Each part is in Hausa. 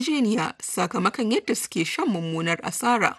yarjejeniya sakamakon yadda suke shan mummunar asara.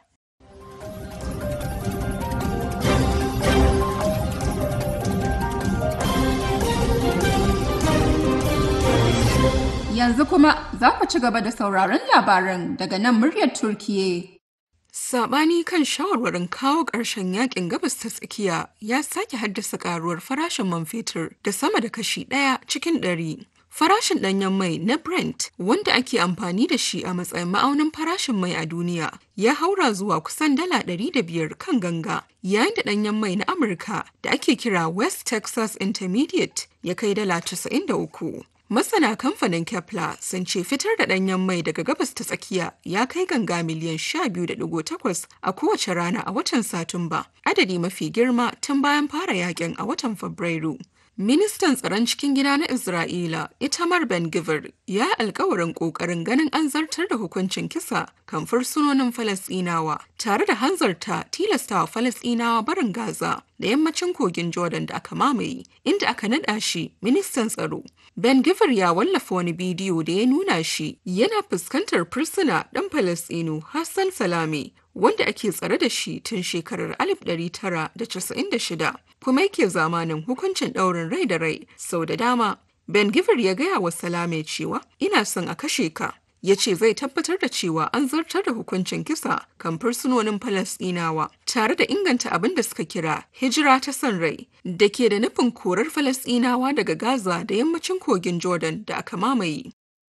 Yanzu kuma za ku ci gaba da sauraron labaran daga nan muryar Turkiye. Saɓani kan shawarwarin kawo ƙarshen yakin gabas ta tsakiya ya sake haddasa ƙaruwar farashin man fetur da sama da kashi ɗaya cikin ɗari. Farashin ɗanyen mai na Brent, wanda ake amfani da shi a matsayin ma'aunin farashin mai a duniya, ya haura zuwa kusan dala ɗari da biyar kan ganga, yayin da ɗanyen mai na Amurka da ake kira West Texas Intermediate ya kai dala casa'in da uku. Masana kamfanin Kepler sun ce fitar da ɗanyen mai daga gabas ta tsakiya ya kai ganga miliyan 12.8 a kowace rana a watan Satumba, adadi mafi girma tun bayan fara yakin a watan Fabrairu. Ministan tsaron cikin gida na Isra'ila, Itamar Ben Gvir, ya alkawarin ƙoƙarin ganin an zartar da hukuncin kisa kan fursunonin Falasɗinawa, tare da hanzarta tilastawa Falasɗinawa barin Gaza da yammacin kogin Jordan da aka mamaye, inda aka naɗa shi ministan tsaro. Ben Gvir ya wallafa wani bidiyo da ya nuna shi yana fuskantar fursuna ɗan Falasɗinu Hassan Salame wanda ake tsare da shi tun shekarar 1996 kuma yake zamanin hukuncin ɗaurin rai da rai sau da dama. Ben Gvir ya gaya wa Salame cewa ina son a kashe ka. Ya ce zai tabbatar da cewa an zartar da hukuncin kisa kan fursunonin Falasɗinawa tare da inganta abin da suka kira hijira ta son rai da ke da nufin korar Falasɗinawa daga Gaza da yammacin kogin Jordan da aka mamaye.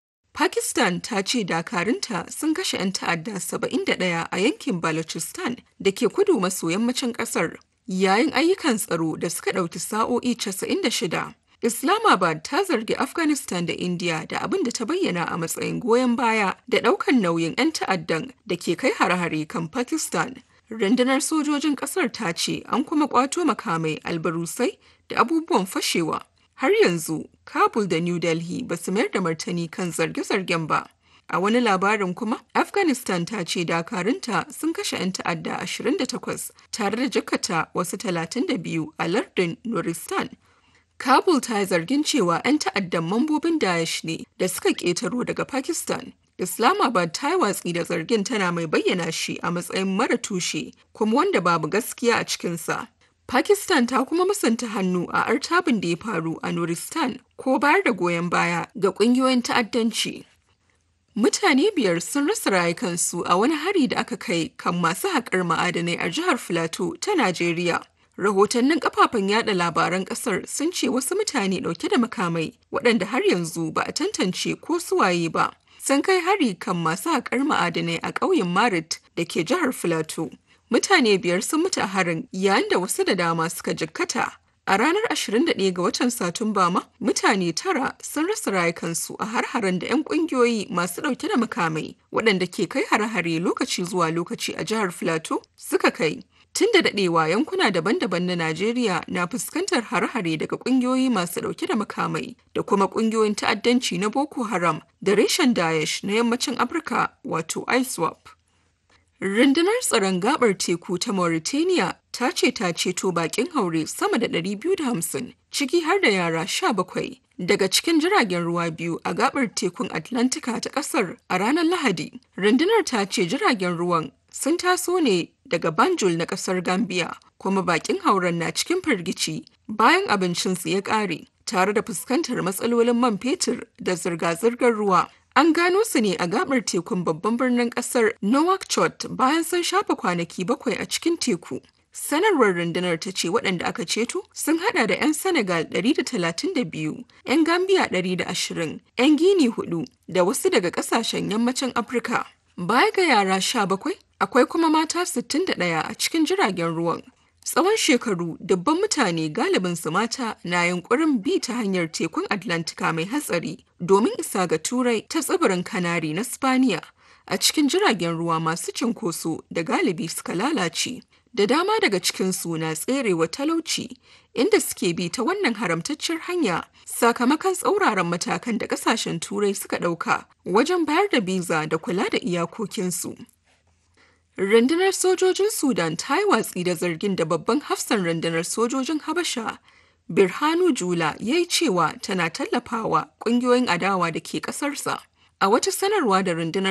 Pakistan ta ce dakarunta sun kashe 'yan ta'adda 71 a yankin Balochistan da ke kudu maso yammacin kasar yayin ayyukan tsaro da suka ɗauki sa'o'i 96. Islamabad ta zargi Afghanistan da India da abin da ta bayyana a matsayin goyon baya da ɗaukan nauyin 'yan ta'addan da ke kai hare-hare kan Pakistan. Rundunar sojojin ƙasar ta ce an kuma ƙwato makamai albarusai da abubuwan fashewa. har yanzu kabul da new delhi ba su mayar da martani kan zarge-zargen ba a wani labarin kuma afghanistan ta ce dakarunta sun kashe 'yan ta'adda 28 tare da jakata wasu 32 a lardin nuristan kabul ta yi zargin cewa 'yan ta'addan mambobin daesh ne da suka ƙetaro daga pakistan Islamabad ta yi watsi da zargin tana mai bayyana shi a matsayin mara tushe kuma wanda babu gaskiya a cikinsa. Pakistan ta kuma musanta hannu a artabin da ya faru a Nuristan ko bayar da goyon baya ga ƙungiyoyin ta'addanci. Mutane biyar sun rasa rayukansu a wani hari da aka kai kan masu haƙar ma'adanai a jihar Filato ta Najeriya. Rahotannin kafafen yada labaran ƙasar sun ce wasu mutane ɗauke da makamai waɗanda har yanzu ba a tantance ko suwaye ba. Sun kai hari kan masu haƙar ma'adanai a ƙauyen Marit da ke jihar Filato. mutane biyar sun mutu a harin yayin da wasu da dama suka jikkata. A ranar 21 ga watan Satumba ma, mutane tara sun rasa rayukansu a har-haren da 'yan kungiyoyi masu ɗauke da makamai waɗanda ke kai hare-hare lokaci zuwa lokaci a jihar Filato suka kai. Tun da daɗewa yankuna daban-daban na Najeriya na fuskantar hare-hare daga ƙungiyoyi masu ɗauke da makamai da kuma ƙungiyoyin ta'addanci na Boko Haram da reshen Daesh na yammacin Afirka wato ISWAP. Rundunar tsaron gabar teku ta Mauritania ta ce ta ceto bakin haure sama da 250 ciki har da yara 17 daga cikin jiragen ruwa biyu a gabar tekun Atlantika ta kasar a ranar Lahadi. Rundunar ta ce jiragen ruwan sun taso ne daga Banjul na kasar Gambia kuma bakin hauren na cikin firgici bayan abincinsu ya ƙare tare da fuskantar matsalolin man fetur da zirga-zirgar ruwa. An gano su ne a gabar tekun babban birnin kasar Nouakchott bayan sun shafa kwanaki bakwai a cikin teku. Sanarwar rundunar ta ce waɗanda aka ceto sun hada da 'yan Senegal 132, 'yan Gambia 120, 'yan Gini hudu da wasu daga ƙasashen yammacin Afirka. Baya ga yara 17, akwai kuma mata 61 a cikin jiragen ruwan. Tsawon shekaru dubban mutane galibin su mata na yunkurin bi ta hanyar tekun Atlantika mai hatsari domin isa ga Turai ta tsibirin Kanari na Spaniya a cikin jiragen ruwa masu cinkoso da galibi suka lalace. Da dama daga cikinsu na tserewa talauci inda suke bi ta wannan haramtaccen hanya sakamakon tsauraran matakan da kasashen Turai suka ɗauka wajen bayar da biza da kula da iyakokinsu. Rundunar sojojin Sudan ta yi watsi da zargin da babban hafsan rundunar sojojin Habasha, Birhanu Jula ya yi cewa tana tallafawa ƙungiyoyin adawa da ke ƙasarsa. A wata sanarwa da rundunar